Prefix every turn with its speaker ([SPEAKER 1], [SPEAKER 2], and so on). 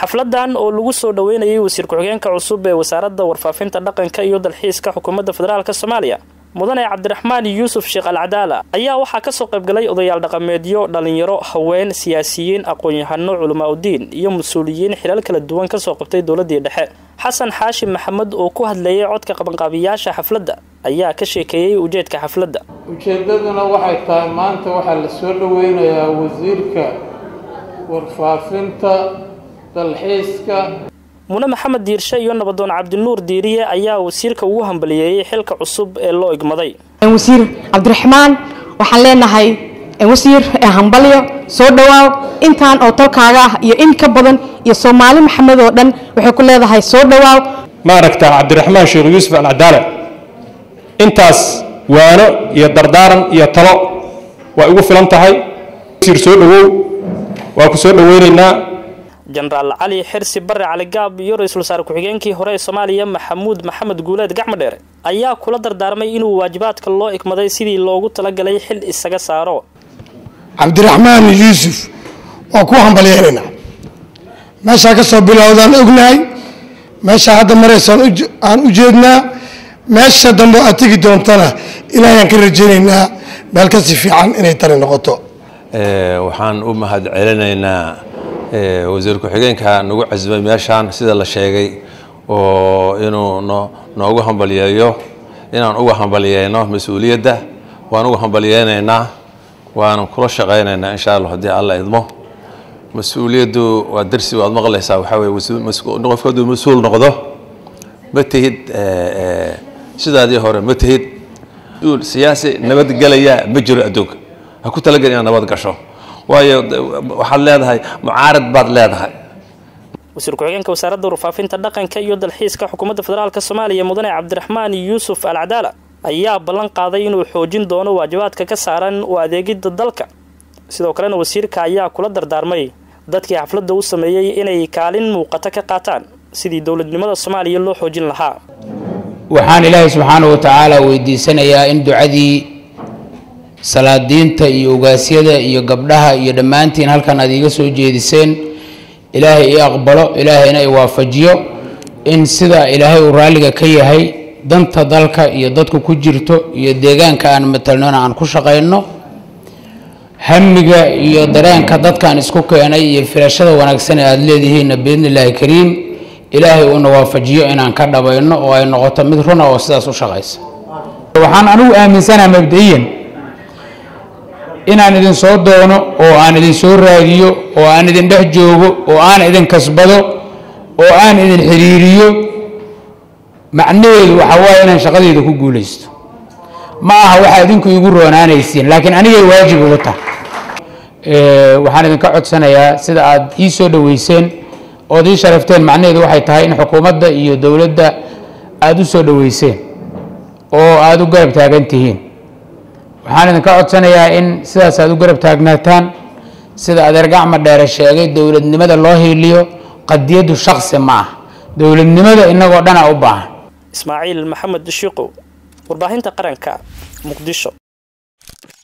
[SPEAKER 1] xafladan oo lagu soo dhaweynayay wasiir ku-xigeenka cusub ee wasaaradda warfaafinta dhaqanka iyo dalxiiska xukuumadda federaalk soomaaliya mudane cabdiraxmaan yuusuf sheekh alcadaala ayaa waxaa kasoo qaybgalay odayaal dhaqameedyo dhalinyaro haween siyaasiyiin aqoon-yahano culamaa udiin iyo mas-uuliyiin xilal kala duwan kasoo qabtay dowladii dhexe xasan xaashi maxamed oo ku hadlayay codka qabanqaabiyaasha xafladda ayaa ka sheekeeyey ujeedka xafladda
[SPEAKER 2] ujeeddaduna waxay tahay maanta waxaa la soo dhaweynayaa wasiirka warfaafinta dalxiiska
[SPEAKER 1] mune maxamed diirshe iyo nabadoon cabdinuur diiriye ayaa wasiirka ugu hambaliyeeyey xilka cusub ee loo igmaday
[SPEAKER 3] wasiir cabdiraxmaan waxaan leenahay wasiir hambalyo soo dhawaaw intaan oo tolkaaga ah iyo in ka badan iyo soomaali maxamed oo dhan waxay ku leedahay soo dhawaaw
[SPEAKER 4] maaragta cabdiraxmaan sheekh yuusuf alcadaala intaas waano iyo dardaaran iyo talo waa igu filan tahay wasiir soo dhawow waa ku soo dhaweynaynaa
[SPEAKER 1] jenaraal cali xirsi bare caligaab iyo ra-iisul wasaare ku-xigeenkii hore ee soomaaliya maxamuud maxamed guuleed gacmo dheere ayaa kula dardaarmay inuu waajibaadka loo igmaday sidii loogu talagalay xil isaga saaro
[SPEAKER 5] cabdiraxmaan yuusuf waa ku hambalyeelaynaa meeshaa ka soo bilowdaan ognahay meeshaa hadda maraysaan aan u jeednaa meesha dambe aad tegi doontana ilaahayaan ka rajaynaynaa meel kasi fiican inay tani noqoto
[SPEAKER 6] waxaan u mahad celinaynaa wasiir ku-xigeenka nagu casbay meeshaan sida la sheegay oo inuu noogu hambalyeeyo inaan uga hambalyeyno mas-uuliyadda waan uga hambalyeynaynaa waanan kula shaqaynaynaa insha allah haddii alla idmo mas-uuliyaddu waa darsi waad maqlaysaa waxaa weye qofka hadduu mas-uul noqdo ma tihid sidaadii hore ma tihid mas-uul siyaasi nabadgelaya ma jiro adduunka ha ku talagelin inaad nabad gasho waayo waxaad leedahay mucaarad baad leedahay
[SPEAKER 1] wasiir ku-xigeenka wasaaradda warfaafinta dhaqanka iyo dalxiiska xukuumadda federaalk soomaaliya mudane cabdiraxmaan yuusuf alcadaala ayaa ballan qaaday inuu xoojin doono waajibaadka ka saaran u adeegidda dalka sidoo kalena wasiirka ayaa kula dardaarmay dadkii xafladda u sameeyey inay kaalin muuqata ka qaataan sidii dowladnimada soomaaliya loo xoojin lahaa
[SPEAKER 7] waxaan ilaahay subxaana wa tacaala weydiisanayaa in ducadii salaadiinta iyo ogaasyada iyo gabdhaha iyo dhammaantiin halkan aad iiga soo jeediseen ilaahay ii aqbalo ilaahayna i waafajiyo in sida ilaahay uu raalliga ka yahay danta dalka iyo dadku ku jirto iyo deegaanka aan matalnona aan ku shaqayno hamiga iyo dareenka dadkaan isku keenay iyo filashada wanaagsan ee aada leedihiinna biidni illaahi kariim ilaahay uuna waafajiyo inaan ka dhabayno oo ay noqoto mid runa oo sidaas u shaqaysa waxaan anigu aaminsanaha mabda-iyan inaan idin soo doono oo aan idin soo raadiyo oo aan idin dhex joogo oo aan idin kasbado oo aan idin xiriiriyo macnaheedu waxaa waaye inaan shaqadeyda ku guulaysto ma aha waxaa idinku igu roonaanaysiin laakiin anigay waajib ugu tahay waxaan idinka codsanayaa sida aad ii soo dhoweyseen ood ii sharafteen macnaheedu waxay tahay in xukuumadda iyo dowladda aada u soo dhoweyseen oo aada u garab taagan tihiin waxaan idinka codsanayaa in sidaas aad u garab taagnaataan sida adeer gacma dheere sheegay dowladnimada loo hiiliyo qadiyaddu shaksi ma ah dowladnimada inagoo dhana u baahan
[SPEAKER 1] ismaaciil maxamed shiiqow warbaahinta qaranka muqdisho